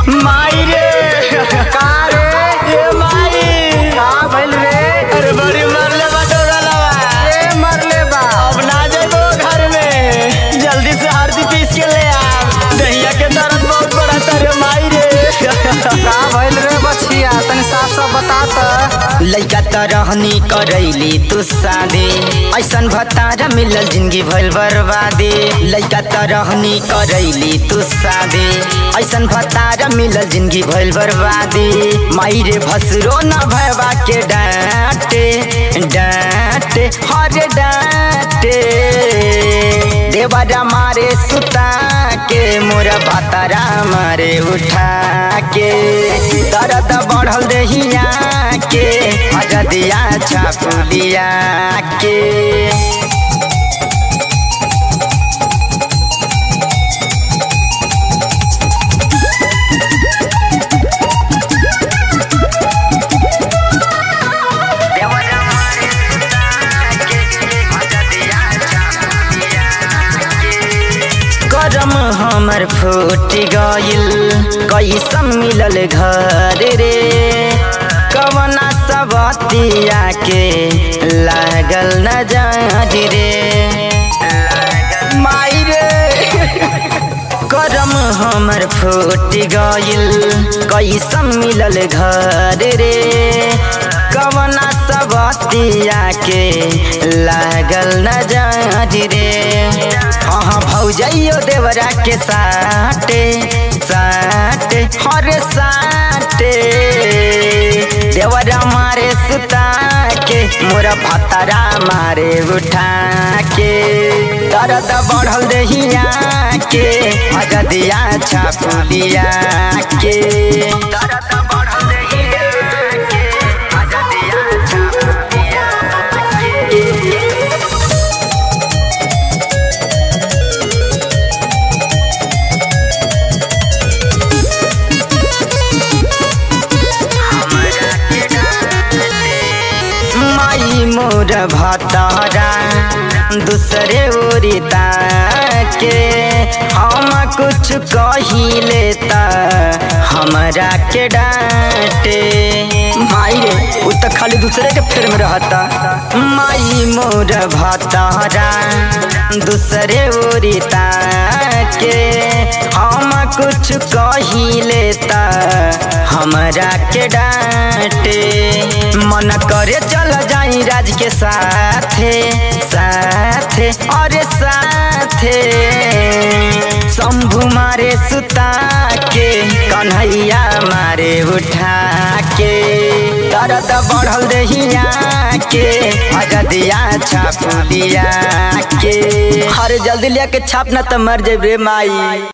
माई रे का रे ए माई का भइल रे अरे बड़ी मरले बाटो गलवा ए मरले बा अब ना जाबो घर में जल्दी से हल्दी पीस के ले आ दहिया के दर्द बहुत बड़ा तारे माई रे का भइल रे बछिया तनी साफ साफ बता त लइका त रहनी करैली तू शादी ऐसन भतारा मिलल जिंदगी भइल बर्बादी लइका त रहनी करैली तू शादी ऐसन भतारा मिलल जिंदगी भइल बर्बादी माई रे भसरो न भयबा के डांटे डांटे हरे डांटे देवरा मारे सुता के मोर भतारा मारे उठा के दर्द बढ़ल देहिया के अजदिया छापुलिया के देवरा मारे सुता के अजदिया छापुलिया के करम हमर फूट गइल कैसन मिलल घर रे कवना सबतिया के लागल न जाज रे माई रे करम हमर फूट गइल कैसन मिलल घर रे कवना सबतिया के लागल न जाज रे हाँ भौजैयो देवरा के साटे साटे हर साटे देवरा मारे सुता के मोरा भतरा मारे उठा के दर्द बढ़ल देहिया के अजदिया छापुलिया के दर्द बढ़ल देहिया के अजदिया छापुलिया के माई मोर भतारा दूसरे ओरिता के हम कुछ कहिले त हमरा के डांटे माई रे उ त खाली दूसरे के फेर में रहता माई मोर भतारा दूसरे ओरिता के हम कुछ कहिले त हमरा के डांटे मन करे चल जाई राज के साथे साथे अरे साथे शंभु मारे सुता के कन्हैया मारे उठा के दर्द बढ़ल देहिया के अजदिया छापुलिया के अरे जल्दी लिया के छाप ना त मर जेबे माई